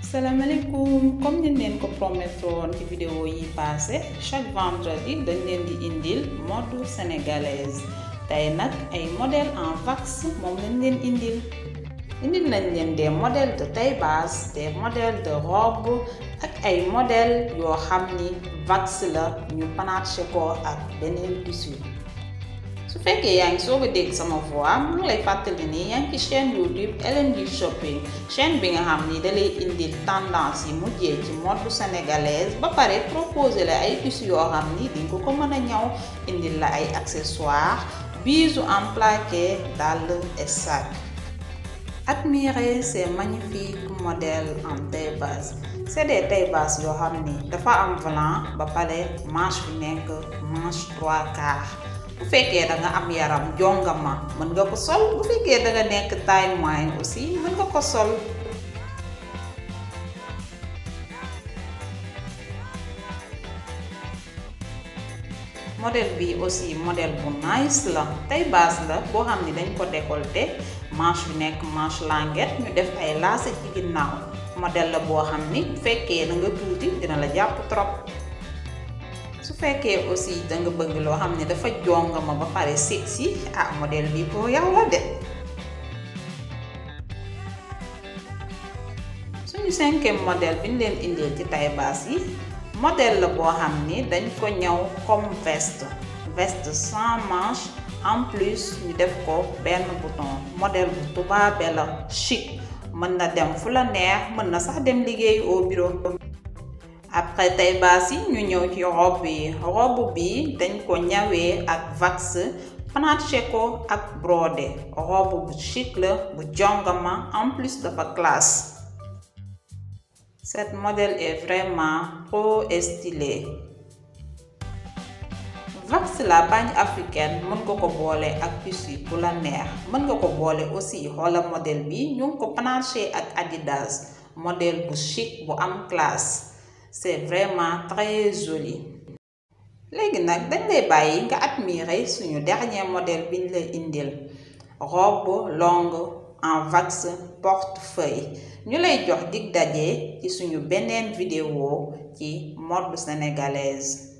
salaamaaleykum comme ni leen ko promettre woon ci vidéo yi passé chaque vendredi dañ leen di indil mode sénégalaise tey nag ay modèle en wax moom lañ leen indil indil nañ leen des modèles de taille basse des modèles de robe ak ay modèles yoo xam ni wax la ñu panaché ko ak beneen tissu su fekkee yaa ngi soog a dégg sama voix mu ngi lay fàttali ni yaa ngi ci chaîne YouTube LND Shopping chaîne bi nga xam ni da lay indil tendance yi mujjee ci mode sénégalaise ba pare proposé la ay tissus yoo xam ni di nga ko mën a ñaw indil la ay accessoires bijoux en plaqué dàll et sac. Admirez ces magnifiques modèles en taille basse c'est des taille basse yoo xam ni dafa am volant ba pare manche bi nekk manche trois quarts. bu fekkee da nga am yaram jongama mën nga ko sol bu fekkee da nga nekk taille moyenne aussi mën nga ko sol modèle bi aussi modèle bu nice la taille basse la boo xam ni dañ ko décolleté manche bi nekk manche languette ñu def ay lacets ci ginnaaw modèle la boo xam ni bu fekkee da nga tuuti dina la jàpp trop su fekkee aussi da nga bëgg loo xam ne dafa jongama ba pare sexy ah modèle bi pour yow la de suñu cinquième modèle bi ñu leen indil ci taille basse yi modèle la boo xam ni dañ ko ñëw comme veste veste sans manche en plus ñu def ko benn bouton modèle bu tubaabe la chic mën na dem fu la neex mën na sax dem liggéey au bureau après taille basse yi ñu ñëw ci robe yi robe bi dañ ko ñawee ak wax panaché ko ak brodé robe bu chic la bu jongama en plus dafa classe cette modèle est vraiment trop stylé wax la bagne africaine mën nga ko boole ak tissu bu la neex mën nga ko boole aussi xoola modèle bi ñu ngi ko panaché ak Adidas modèle bu chic bu am classe c'est vraiment très joli léegi nag dañ lay bàyyi nga admirer suñu dernier modèle biñ la indil robe longue en wax portefeuille ñu lay jox dig daje ci suñu beneen vidéo ci mode sénégalaise